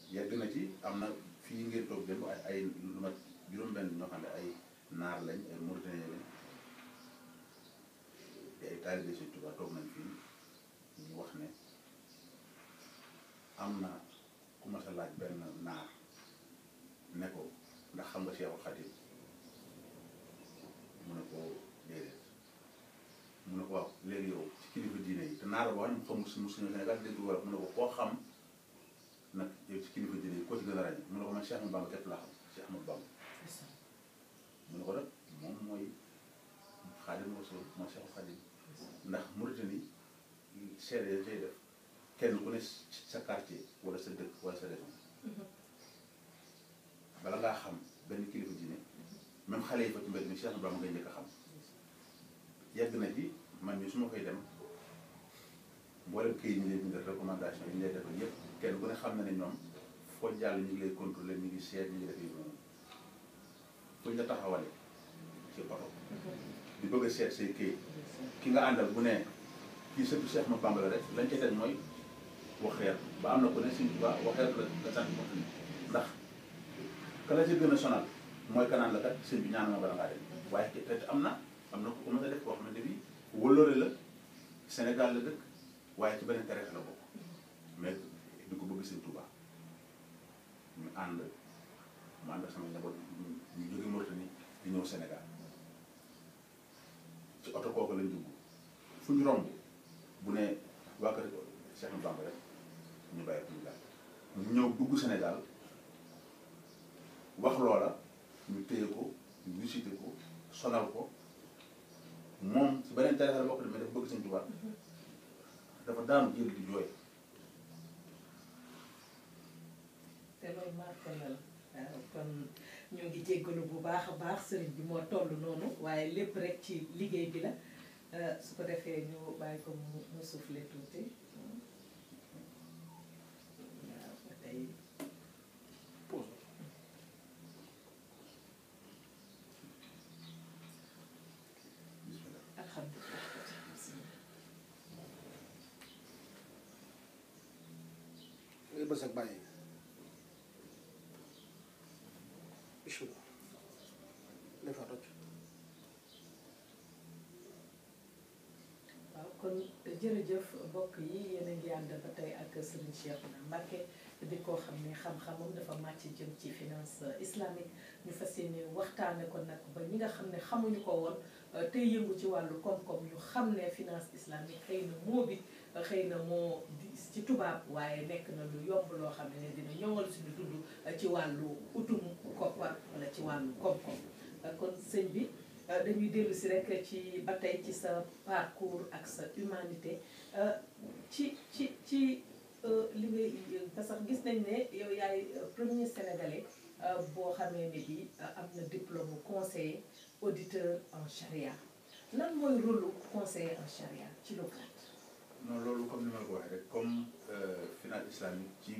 yegg na ci am na fii ngeen toog dem ay ay lu mat juróom-benn ñoo xam ne ay naar lañ ay mauritanien lañ te ay taalibe Sëñ Tuubaa toog nañ fii ñu wax ne am na ku mas a laaj benn naar ne ko ndax xam nga Seexul Xadiim mu ne ko déedéet mu ne ko waaw léegi yow ci kilifa diine yi te naar la boo xam ne xamul suñu suñu Sénégal dégg wala mu ne ko koo xam nag yow ci kilifa diine yi koo ci gën a ràññee mu ne ko man Cheikh Ahmadou Bamba képp laa xam Cheikh Ahmadou Bamba mu ne ko nag moom mooy Xaadimu Rasuul mooy Seexul Xadiim ndax Mauritanie seede ya cay def kenn ku ne sa quartier wala sa dëkk wala sa région bala ngaa xam benn kilifa diine même xale yi fa ci mbedd mi Cheikh Ahmadou Bamba ngay njëkk a xam yàgg na ci man mii su ma koy dem mboolem këyit ñu lay bindal recommandation yi ñu lay defal yëpp kenn ku ne xam na ne ñoom foo jàll ñu ngi lay contrôler ñu ngi seet ñu ngi def yu noonu fuñ la taxawale ci oto di bëgg a seet say këyit ki nga àndal bu ne kii sëpp Cheikh Ahmadou Bamba la rek lañ ca teg mooy waxeer ba am na ku ne Sëñ Tuubaa waxeer la la sant ko ndax ka la ci gën a sonal mooy kanaan la kat sëñ bi ñaan ma bala ngaa dem waaye te te am na am na ku ko mën a def koo xamante bi wëllëre la Sénégal la dëkk waaye ci beneen tarixa la bokk mais di ko bëgg sëñ Tuubaa ñu ànd mu ànd ak sama njaboot ñu jóge Mauritanie di ñëw Sénégal ci oto kooku lañ dugg fu ñu romb bu ne waa kër Cheikh Ahmadou Bamba rek ñu bàyyi ko ñu daal ñu ñëw dugg Sénégal wax loola ñu téye ko ñu visité ko sonal ko moom ci beneen tarixa la bokk mais dafa bëgg sëñ Tuubaa dafa daanu jël di jooy te loolu marqué na la waaw kon ñu ngi jéggalu bu baax a baax sëriñ bi moo toll noonu waaye lépp rek ci liggéey bi la su ko defee ñu bàyyi ko mu mu soufflé tuuti waaw ba tey bismillah alhamdulilah ngay bës ak bàyyi bismillah dafa toj waaw kon jërëjëf mbokk yi yéen a ngi ànd ba tey ak Serigne Cheikhouna Mbacké di ko xam ne xam-xamam dafa màcc jëm ci finance islamique ñu fas yéene waxtaane ko nag ba ñi nga xam ne xamuñu ko woon tey yëngu ci wàllu koom-koom ñu xam ne finance islamique xëy na moo bi xëy na moo di ci tubaab waaye nekk na lu yomb loo xam ne dina ñoŋal suñu dund ci wàllu utum koppar wala ci wàllu koom-koom kon sëñ bi dañuy dellu si rek ci ba tey ci sa parcours ak sa humanité ci ci ci li ngay parce que gis nañ ne yow yaay premier sénégalais boo xamee ne bi am na diplôme conseiller auditeur en charia lan mooy rôle conseiller en charia ci lu gàtt non loolu comme ni ma la ko waxee rek comme finance islamique ci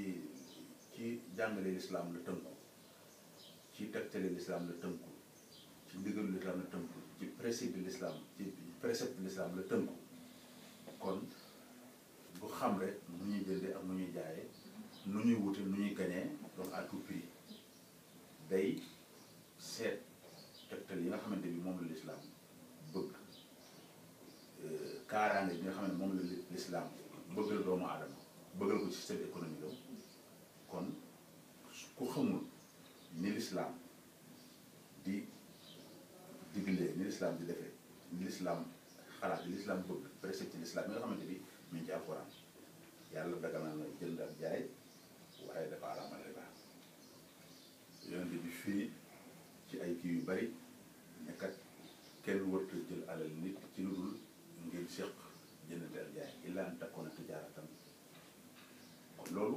ci jàngale l'islam la tënku ci tegtale l'islam la tënku ci ndigalu l'islam la tënku ci précepte de l'islam ci précepte de l'islam la tënku kon bu xam rek nu ñuy jëndee ak nu ñuy jaayee nu ñuy wute nu ñuy gañee donc à tout prix day seet tegtal yi nga xamante bi moom la l'islam bëgg kaaraange bi nga xam ne moom la l'islam bëggal doomu aadama bëggal ko système économique am kon ku xamul ni l'islam di diglee ni l'islam di defee ni l'islam xalaat li l'islam bëgg précepte l'islam yi nga xamante bi mi ngi ci alxuraan yàlla dagal na jënd ak jaay waaye dafa araamal riba yonente bi fii ci ay kii yu bari nekkat kenn warta jël alal nit ci lu dul ngir séq jëndante ak jaay illa an takkoona tijaaratan kon loolu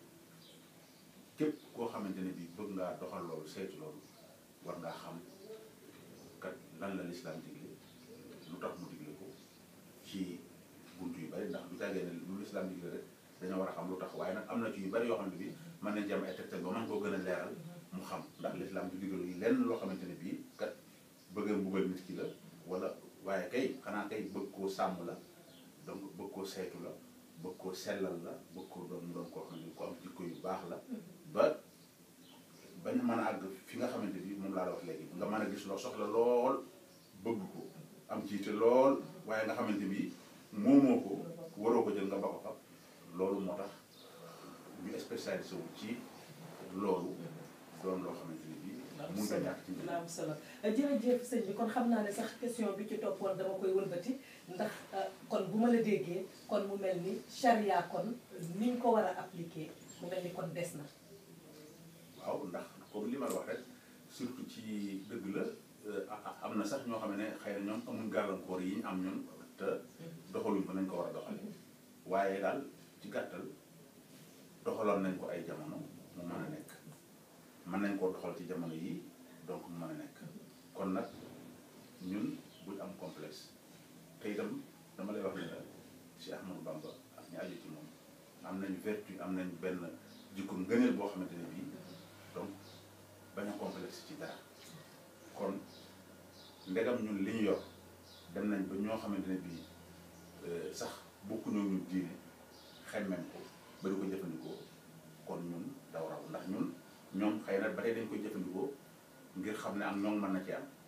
képp koo xamante ne bii bëgg ngaa doxal loolu saytu loolu war ngaa xam kat lan la lislaam digle lu tax mu digle ko ci bunt yu bari ndax du tàggee ne lu lislaam digle rek dañoo war a xam lu tax waaye nag am na ci yu bari yoo xam ne bii mën nañ ci am ay tegtal ba mën koo gën a leeral mu xam ndax lislaam du digal lenn loo xamante ne bii kat bëgg a mbugal nit ki la wala waaye kay xanaa kay bëgg koo sàmm la donc bëgg koo saytu la bëgg koo sellal la bëgg koo doon mu doon koo xam ne ku am jikko yu baax la ba bañ mën a àgg fi nga xamante bi moom laa la wax léegi nga mën a gis loo soxla lool bëgg ko am jiite lool waaye nga xamante bi moomoo ko waroo ko jël nga ba ko fa loolu moo tax ñu spécialisé wu ci loolu doon loo xamante ni bii mun nga ñàkk ci mbir la am solo jërëjëf sëñ bi kon xam naa ne sax question bi ci toppoon dama koy wëlbati ndax kon bu ma la déggee kon mu mel ni charia kon ni ñu ko war a appliquer mu mel ni kon des na waaw ndax comme li ma la wax rek surtout ci dëgg la am na sax ñoo xam ne xëy na ñoom amuñ gàllankoor yi ñu am ñun te doxaluñ ko nañ ko war a doxale waaye daal ci gàttal doxaloon nañ ko ay jamono mu mën a nekk mën nañ koo doxal ci jamono yi donc mu mën a nekk kon nag ñun buñ am complexe te itam dama lay wax ne la Cheikh Ahmadou Bamba ak ñu aju ci moom am nañ vertu am nañ benn jikko ngëneel boo xamante ne bii donc bañ a complexe ci dara kon ndegam ñun li ñu yor dem nañ ba ñoo xamante ne bii sax bokkuñoo ñun diine xemmem ko ba di ko jëfandikoo kon ñun daw raw ndax ñun ñoom xëy na ba tey dañ koy jëfandikoo ngir xam ne am ñoom mën na ci am